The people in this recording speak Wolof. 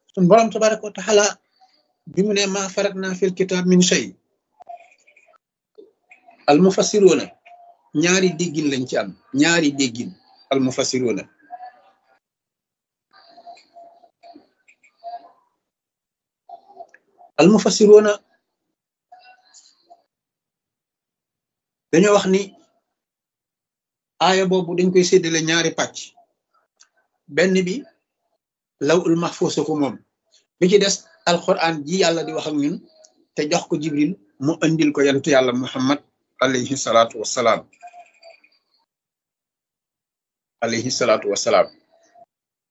sun borom tabaraka wa taala bi mu ne ma farat naa fil kitab min shay al mufassiruuna ñaari déggin lañ ci am ñaari déggin al mufassiruuna al mufassiruuna dañoo wax ni aaya boobu dañ koy séddale ñaari pàcc benn bi law ul mahfuusa ko moom bi ci des alquran ji yàlla di wax ak ñun te jox ko jibril mu andil ko yantu yàlla muhammad alayhi salaatu wassalaam alayhi salaatu wassalaam